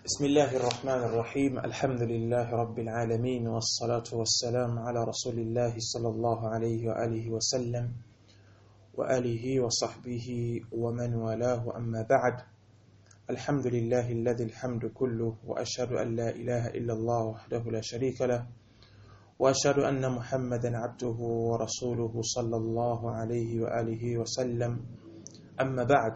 بسم الله الرحمن الرحيم الحمد لله رب العالمين والصلاة والسلام على رسول الله صلى الله عليه وآله وسلم وآله وصحبه ومن والاه أما بعد الحمد لله الذي الحمد كله وأشهد أن لا إله إلا الله وحده لا شريك له وأشهد أن محمدا عبده ورسوله صلى الله عليه وآله وسلم أما بعد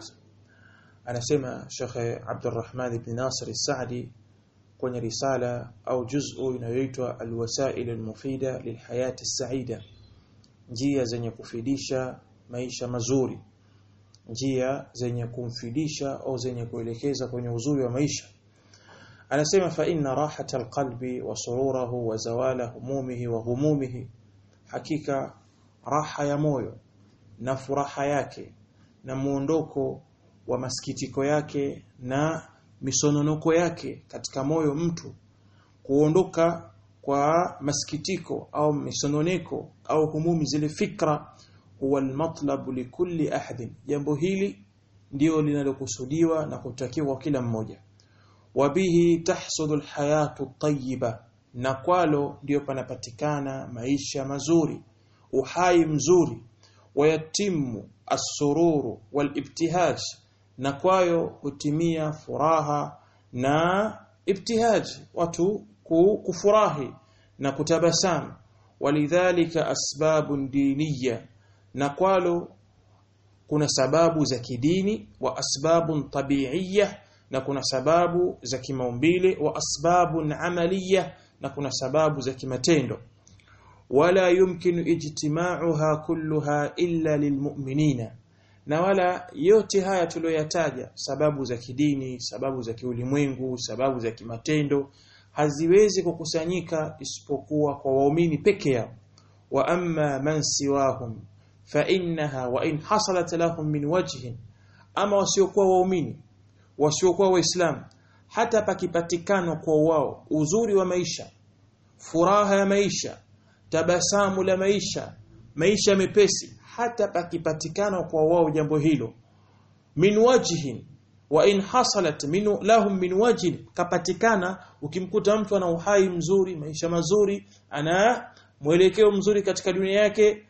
anasema Sheikh Abdurrahman ibn Nasir al-Sa'di kwenye risala au juz'u inayoitwa Al-Wasail al-Mufida lilhayati as-Sa'ida njia zenye kufidisha maisha mazuri njia zenye kumfidisha au zenye kuelekeza kwenye uzuri wa maisha anasema fa inna rahata alqalbi wa sururahu wa zawala humumihi wa humumihi hakika raha ya moyo na furaha yake na muondoko wa masikitiko yake na misononoko yake katika moyo mtu kuondoka kwa masikitiko au misononeko au humumi zile fikra huwa almatlabu likulli ahadin jambo hili ndio linalokusudiwa na kutakiwa kila mmoja wabihi tahsudu alhayatu tayyiba na kwalo ndio panapatikana maisha mazuri uhai mzuri wayatimu as-sururu wal-ibtihaj na kwayo hutimia furaha na ibtihaj watu kufurahi na kutabasamu walidhalika asbabun diniya na kwalo kuna sababu za kidini wa asbabun tabi'iyya na kuna sababu za kimaumbile wa asbabun amaliya na kuna sababu za kimatendo wala yumkinu ijtima'uha kulluha illa lilmu'minina na wala yote haya tuliyoyataja sababu za kidini sababu za kiulimwengu sababu za kimatendo haziwezi kukusanyika isipokuwa kwa waumini peke yao wa amma man siwahum fa innaha wa in hasalat lahum min wajhin ama wasiokuwa waumini wasiokuwa waislamu hata pakipatikana kwa wao uzuri wa maisha furaha ya maisha tabasamu la maisha maisha mepesi hata pakipatikana kwa wao jambo hilo min wajhin wa in hasalat min lahum min wajhin kapatikana ukimkuta mtu ana uhai mzuri maisha mazuri ana mwelekeo mzuri katika dunia yake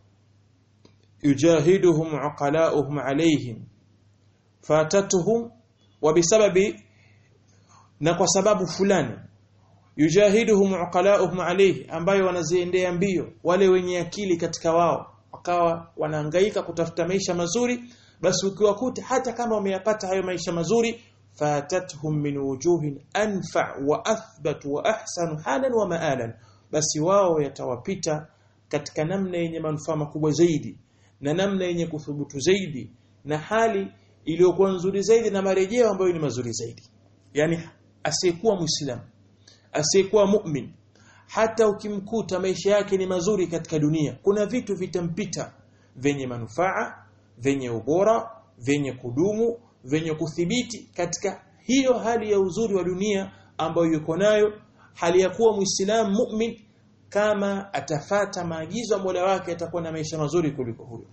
yujahiduhum uqalauhum alayhim fatatuhum wa bisababi na kwa sababu fulani yujahiduhum uqalauhum alayhi ambayo wanaziendea mbio wale wenye akili katika wao wakawa wanahangaika kutafuta maisha mazuri basi ukiwakuta hata kama wameyapata hayo maisha mazuri fatatuhum min wujuhin anfa wa athbat wa ahsanu halan wa maalan basi wao yatawapita katika namna yenye manufaa makubwa zaidi na namna yenye kuthubutu zaidi na hali iliyokuwa nzuri zaidi na marejeo ambayo ni mazuri zaidi yani asiyekuwa muislamu asiyekuwa mu'min hata ukimkuta maisha yake ni mazuri katika dunia kuna vitu vitampita venye manufaa venye ubora venye kudumu venye kuthibiti katika hiyo hali ya uzuri wa dunia ambayo yuko nayo hali ya kuwa muislamu mu'min kama atafata maagizo ya Mola wake atakuwa na maisha mazuri kuliko huyo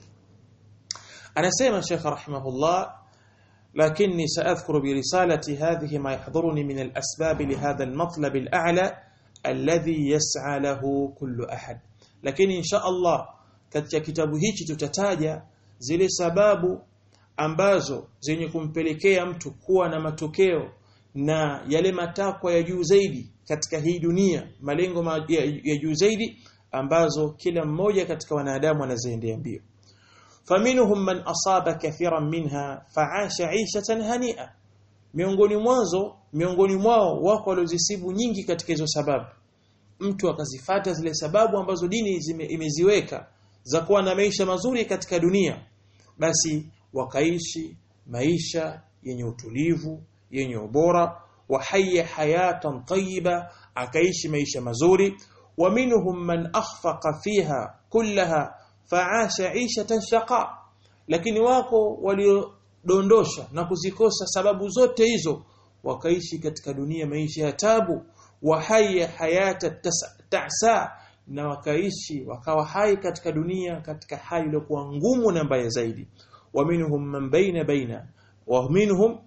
anasema Sheikh rahimahullah لكني سأذكر برسالتي هذه ما يحضرني من الأسباب لهذا المطلب الأعلى alladhi yas'a lahu kullu ahad lakini insha Allah katika kitabu hichi tutataja zile sababu ambazo zenye kumpelekea mtu kuwa na matokeo na yale matakwa ya juu zaidi katika hii dunia malengo ma ya, ya juu zaidi ambazo kila mmoja katika wanadamu anaziendea mbio faminhum man asaba kathiran minha fa'asha 'ishatan hani'a miongoni mwanzo miongoni mwao wako waliozisibu nyingi katika hizo sababu mtu akazifata zile sababu ambazo dini zime, imeziweka za kuwa na maisha mazuri katika dunia basi wakaishi maisha yenye utulivu yenye ubora wahaya hayatan tayyiba akaishi maisha mazuri wa minhum man akhfaqa fiha kullaha fa'asha 'ishatan shaqa lakini wako walio dondosha na kuzikosa sababu zote hizo wakaishi katika dunia maisha ya tabu wa haya hayata ta'sa na wakaishi wakawa hai katika dunia katika hali iliyokuwa ngumu na mbaya zaidi wa minhum man baina baina wa minhum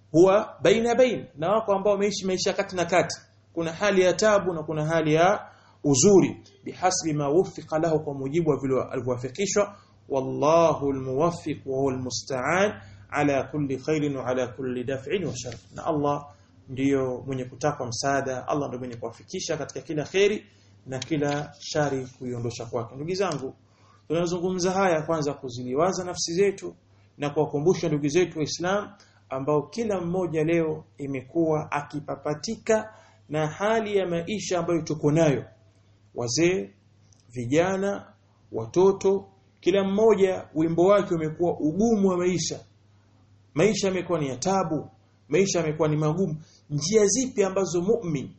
huwa baina bain na wako ambao wameishi maisha kati na kati kuna hali ya tabu na kuna hali ya uzuri bihasbi ma wuffiqa lahu kwa mujibu wa vile alivyowafikishwa wallahu almuwaffiq wa huwa almusta'an ala kulli khairin wa ala kulli daf'in wa shar na Allah ndiyo mwenye kutakwa msaada Allah ndiyo mwenye kuwafikisha katika kila khairi na kila shari kuiondosha kwake ndugu zangu tunazungumza haya kwanza kuziliwaza nafsi zetu na kuwakumbusha ndugu zetu waislamu ambao kila mmoja leo imekuwa akipapatika na hali ya maisha ambayo tuko nayo wazee vijana watoto kila mmoja wimbo wake umekuwa ugumu wa maisha maisha yamekuwa ni ya tabu maisha yamekuwa ni magumu njia zipi ambazo mu'min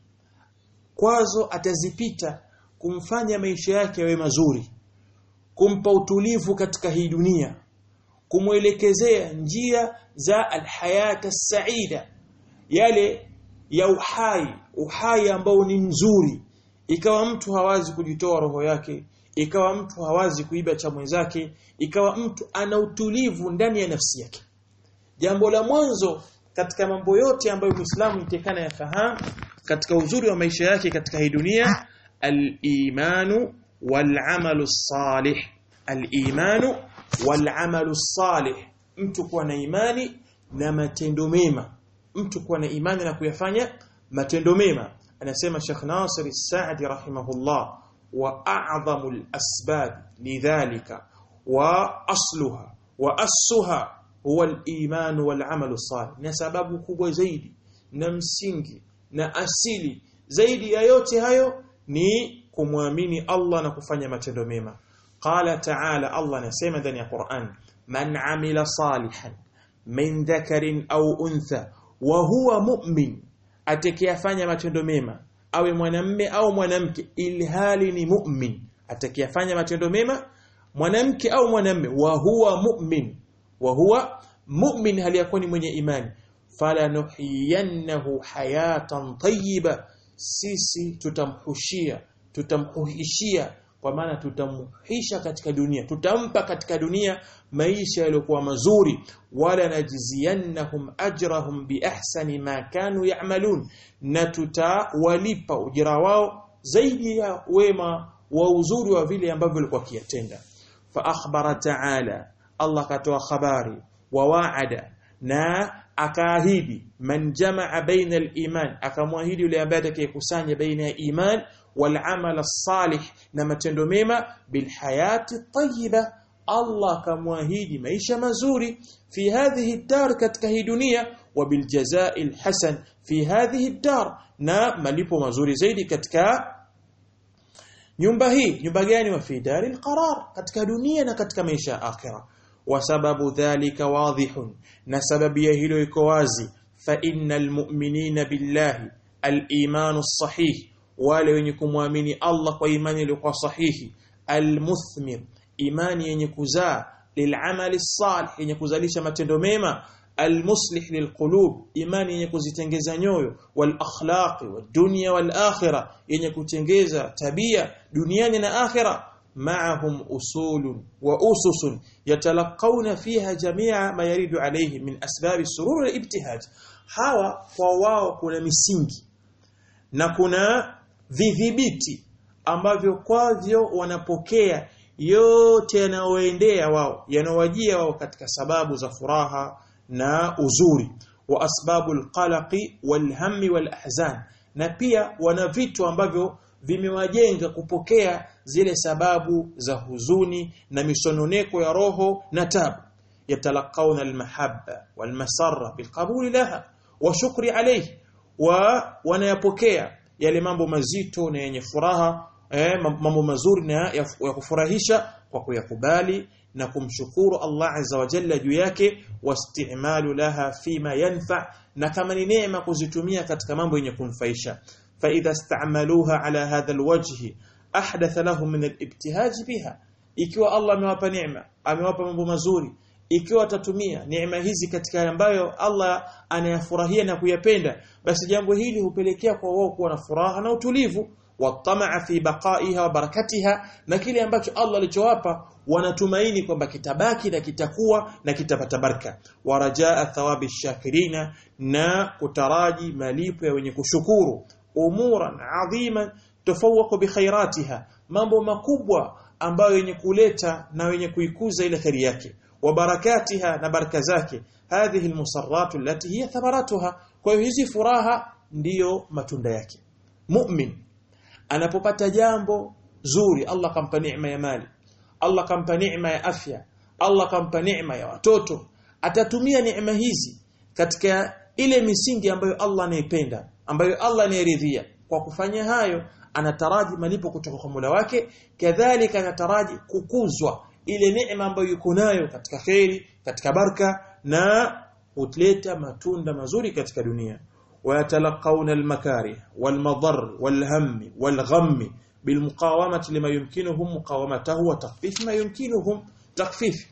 kwazo atazipita kumfanya maisha yake yawe mazuri kumpa utulivu katika hii dunia kumwelekezea njia za alhayata saida yale ya uhai uhai ambao ni mzuri ikawa mtu hawazi kujitoa roho yake ikawa mtu hawazi kuiba cha mwenzake ikawa mtu ana utulivu ndani ya nafsi yake jambo la mwanzo katika mambo yote ambayo Muislamu itekana yafahamu katika uzuri wa maisha yake katika hii dunia al-imanu wal-amalu salih al-imanu wal-amalu salih mtu kuwa na imani na matendo mema mtu kuwa na imani na kuyafanya matendo mema anasema Sheikh Nasir As-Sa'di rahimahullah wa a'zamu al-asbab lidhalika wa asluha wa assuha huwa al-iman wal-amalu salih na sababu kubwa zaidi na msingi na asili zaidi ya yote hayo ni kumwamini Allah na kufanya matendo mema qala ta'ala Allah anasema ndani ya Qur'an man amila salihan min dhakarin au untha wa huwa mu'min atakayefanya matendo mema awe mwanamme au mwanamke ilhali ni mu'min atakayefanya matendo mema mwanamke au mwanamme wa huwa mu'min wa huwa mu'min hali yakuwa ni mwenye imani fala nuhiyannahu hayatan tayyiba sisi tutamhushia tutamhuishia kwa maana tutamhisha katika dunia tutampa katika dunia maisha yaliyokuwa mazuri wala najziyannahum ajrahum biahsani ma kanu ya'malun na tutawalipa ujira wao zaidi ya wema wa uzuri wa vile ambavyo walikuwa kiyatenda fa akhbara ta'ala Allah katoa habari wa wa'ada na akaahidi man jamaa baina al-iman akamwahidi yule ambaye atakayekusanya baina ya iman wal amal salih na matendo mema bil hayati tayyiba Allah akamwahidi maisha mazuri fi hadhihi dar katika hii dunia wa bil jazai hasan fi hadhihi dar na malipo mazuri zaidi katika nyumba hii nyumba gani wa fi daril qarar katika dunia na katika maisha ya akhirah وسبب ذلك واضح نسبب يهلو يكوازي فإن المؤمنين بالله الإيمان الصحيح wale wenye kumwamini Allah kwa imani iliyokuwa sahihi almuthmir imani yenye kuzaa lilamali salih yenye kuzalisha matendo mema almuslih lilqulub imani yenye kuzitengeza nyoyo wal akhlaqi wad dunya wal akhirah yenye kutengeza tabia duniani na akhirah معهم أصول وأسس يتلقون فيها جميع ما يريد عليه من أسباب السرور والابتهاج hawa kwa wao kuna misingi na kuna vidhibiti ambavyo kwavyo wanapokea yote yanayoendea wao yanawajia wao katika sababu za furaha na uzuri wa asbabu alqalaqi walhammi walahzan na pia wana vitu ambavyo vimewajenga kupokea zile sababu za huzuni na misononeko ya roho na tabu yatalaqauna almahabba walmasarra bilqabuli laha wa shukri alayhi wa wanayapokea yale mambo mazito na yenye furaha eh, mambo mazuri na ya, ya kufurahisha kwa kuyakubali na kumshukuru Allah azza wa jalla juu yake wastimalu laha fima yanfa na kama ni neema kuzitumia katika mambo yenye kumfaisha فإذا استعملوها على هذا الوجه أحدث لهم من الابتهاج بها ikiwa Allah amewapa neema amewapa mambo mazuri ikiwa atatumia neema hizi katika ambayo Allah anayafurahia na kuyapenda basi jambo hili hupelekea kwa wao kuwa na furaha na utulivu watamaa fi baqaiha wa barakatiha na kile ambacho Allah alichowapa wanatumaini kwamba kitabaki na kitakuwa na kitapata baraka warajaa thawabi shakirina na kutaraji malipo ya wenye kushukuru umuran adhiman tofawaqu bi khairatiha mambo makubwa ambayo yenye kuleta na wenye kuikuza ile khairi yake wa barakatiha na baraka zake hadhihi almusarrat allati hiya thamaratuha kwa hiyo hizi furaha ndiyo matunda yake mu'min anapopata jambo zuri Allah kampa neema ya mali Allah kampa neema ya afya Allah kampa neema ya watoto atatumia neema hizi katika ile misingi ambayo Allah anaipenda ambayo Allah anayeridhia kwa kufanya hayo anataraji malipo kutoka kwa Mola wake kadhalika anataraji kukuzwa ile neema ambayo yuko nayo katika khairi katika baraka na hutleta matunda mazuri katika dunia ويتلقون المكاره والمضر والهم والغم بالمقاومة لما يمكنهم مقاومته وتخفيف ما يمكنهم تخفيف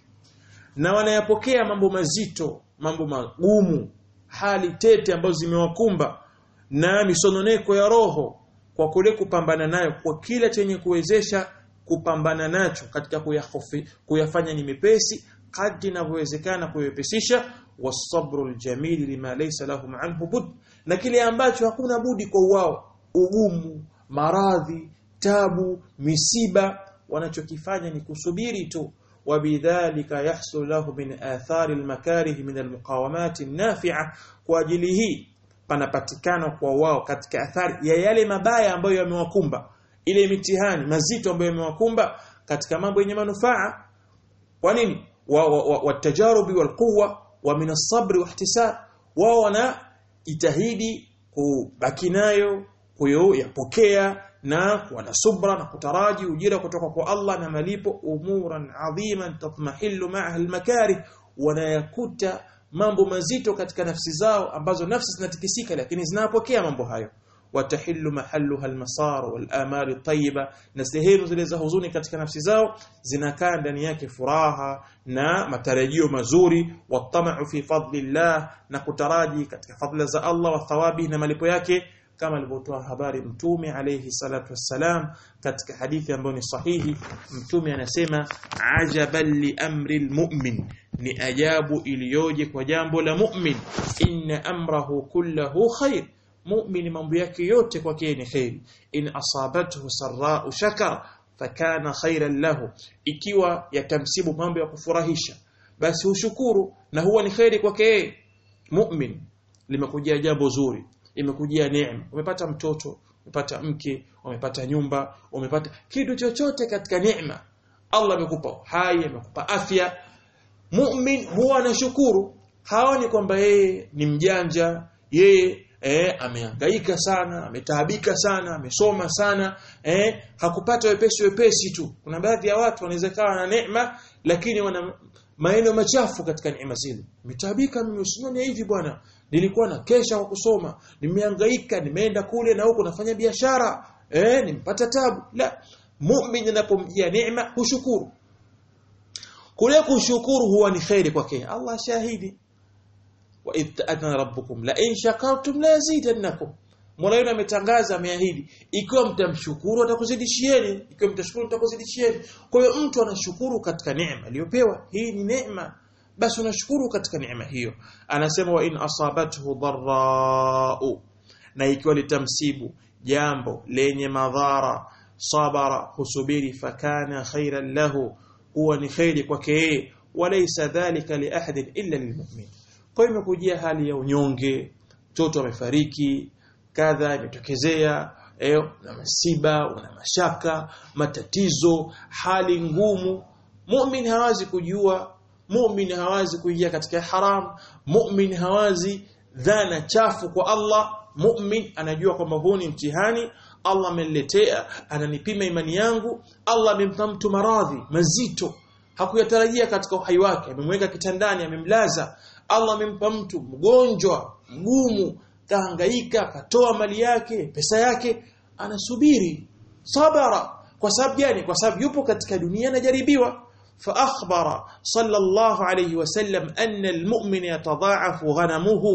na wanayapokea mambo mazito mambo magumu hali tete ambazo zimewakumba na misononeko ya roho kwa kule kupambana nayo kwa kila chenye kuwezesha kupambana nacho katika kuyahofi, kuyafanya ni mepesi kadri inavyowezekana kuyepesisha wasabru aljamil lima laysa lahum anhu bud na kile ambacho hakuna budi kwa wao ugumu maradhi tabu misiba wanachokifanya ni kusubiri tu wabidhalika yahsul lahu min athari almakarih min almuqawamat nafi'a kwa ajili hii panapatikana kwa wao katika athari ya yale mabaya ambayo yamewakumba ile mitihani mazito ambayo yamewakumba katika mambo yenye manufaa kwa nini watajarubi wa, wa, walquwa wa min as-sabr wa ihtisab wao wana jitahidi kubaki nayo kuyapokea na kuwa na subra na kutaraji ujira kutoka kwa Allah na malipo umuran adhiman tatmahillu ma'aha al-makarih wanayakuta mambo mazito katika nafsi zao ambazo nafsi zinatikisika lakini zinapokea mambo hayo watahillu mahalluha almasar walamal at-tayyiba na sehemu zile za huzuni katika nafsi zao zinakaa ndani yake furaha na matarajio mazuri watamau fi fadlillah na kutaraji katika fadla za Allah wa thawabi na malipo yake kama alivyotoa habari mtume alayhi salatu wassalam katika hadithi ambayo ni sahihi mtume anasema ajaban li amri almu'min ni ajabu iliyoje kwa jambo la mu'min inna amrahu kullahu khair mu'min mambo yake yote kwake ni khairi in asabathu sarra'u shakar fakana khairan lahu ikiwa yatamsibu mambo ya kufurahisha basi ushukuru na huwa ni khairi kwake mu'min limekujia jambo zuri imekujia neema umepata mtoto umepata mke umepata nyumba umepata kitu chochote katika neema Allah amekupa hai amekupa afya mu'min huwa anashukuru haoni kwamba yeye ni mjanja yeye eh amehangaika sana ametaabika sana amesoma sana eh hakupata wepesi wepesi tu kuna baadhi ya watu wanaweza kawa na neema lakini wana maeneo machafu katika neema zile metaabika mimi usinone hivi bwana nilikuwa na kesha kwa kusoma nimehangaika nimeenda kule na huko nafanya biashara eh nimpata tabu la muumini anapomjia neema hushukuru kule kushukuru huwa ni khairi kwake Allah shahidi wa idh ta'adna rabbukum la in shakartum la yazidannakum Mola wenu ametangaza ameahidi ikiwa mtamshukuru atakuzidishieni ikiwa mtashukuru atakuzidishieni kwa hiyo mtu anashukuru katika neema aliyopewa hii ni neema basi unashukuru katika neema hiyo anasema wa in asabathu dharra'u na ikiwa litamsibu jambo lenye madhara sabara husubiri fakana khairan lahu huwa ni khairi kwake yeye walaysa dhalika li ahadin illa lilmu'min kwa hiyo imekujia hali ya unyonge mtoto amefariki kadha imetokezea eh na masiba una mashaka matatizo hali ngumu mu'min hawazi kujua mu'min hawazi kuingia katika haram mu'min hawazi dhana chafu kwa Allah mu'min anajua kwamba huu ni mtihani Allah ameniletea ananipima imani yangu Allah amempa mtu maradhi mazito hakuyatarajia katika uhai wake amemweka kitandani amemlaza Allah amempa mtu mgonjwa mgumu kahangaika katoa mali yake pesa yake anasubiri sabara kwa sababu gani kwa sababu yupo katika dunia anajaribiwa فأخبر صلى الله عليه وسلم أن المؤمن يتضاعف غنمه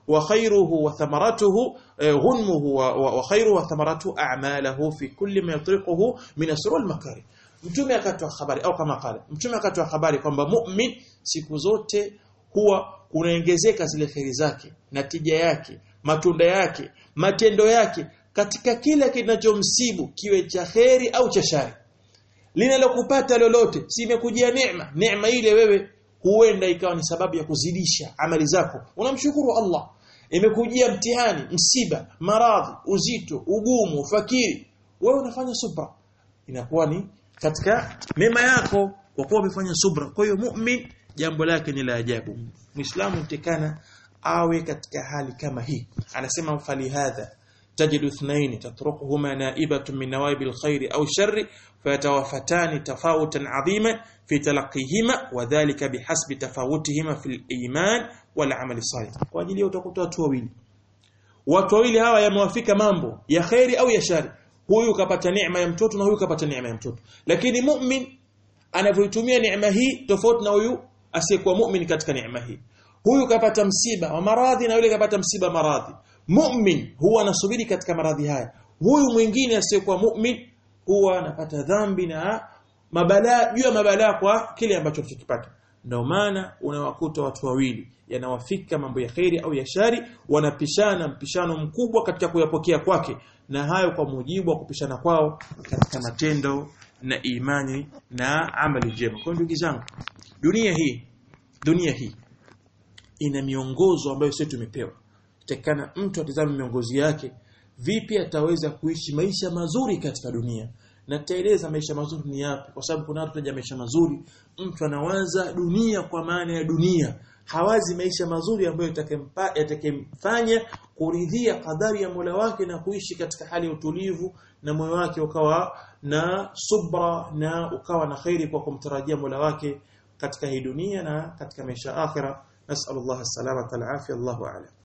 wa khayruhu wa thamaratuhu eh, ghunmuhu wa, wa, wa khayruhu wa thamaratuhu a'maluhu fi kulli ma yatriquhu min asrul makari mtume akatoa habari au kama kale mtume akatoa habari kwamba mu'min siku zote huwa kunaongezeka zile kheri zake natija yake matunda yake matendo yake katika kila kinachomsibu kiwe cha kheri au cha shari linalokupata lolote si imekujia neema neema ile wewe huenda ikawa ni sababu ya kuzidisha amali zako unamshukuru Allah imekujia mtihani msiba maradhi uzito ugumu fakiri wewe unafanya subra inakuwa ni katika mema yako kwa kuwa umefanya subra kwa hiyo mu'min jambo lake ni la ajabu muislamu mtekana awe katika hali kama hii anasema fali hadha تجد اثنين تتركهما نائبة من نوائب الخير أو الشر فيتوفتان تفاوتا عظيما في تلقيهما وذلك بحسب تفاوتهما في الإيمان والعمل الصالح وأجل utakuta watu wawili watu wawili hawa yamewafika mambo ya khairi au ya shari huyu kapata neema ya mtoto na huyu kapata neema ya mtoto lakini mu'min anavyoitumia neema hii tofauti na huyu asiyekuwa mu'min katika neema hii huyu kapata msiba wa maradhi na yule kapata msiba maradhi mu'min huwa anasubiri katika maradhi haya huyu mwingine asiyekuwa mu'min huwa anapata dhambi na mabalaa juu ya mabalaa kwa kile ambacho alichokipata ndio maana unawakuta watu wawili yanawafika mambo ya khairi au ya shari wanapishana mpishano mkubwa katika kuyapokea kwake na hayo kwa mujibu wa kupishana kwao katika matendo na imani na amali njema kwa ndugu zangu dunia hii dunia hii ina miongozo ambayo sisi tumepewa tekana mtu atazame miongozi yake vipi ataweza kuishi maisha mazuri katika dunia na taeleza maisha mazuri ni yapi kwa sababu kuna watu wanaja maisha mazuri mtu anawaza dunia kwa maana ya dunia hawazi maisha mazuri ambayo yatakemfanya kuridhia kadari ya Mola wake na kuishi katika hali ya utulivu na moyo wake ukawa na subra na ukawa na khairi kwa kumtarajia Mola wake katika hii dunia na katika maisha akhira nasallallahu alaihi wasallam Allahu a'lam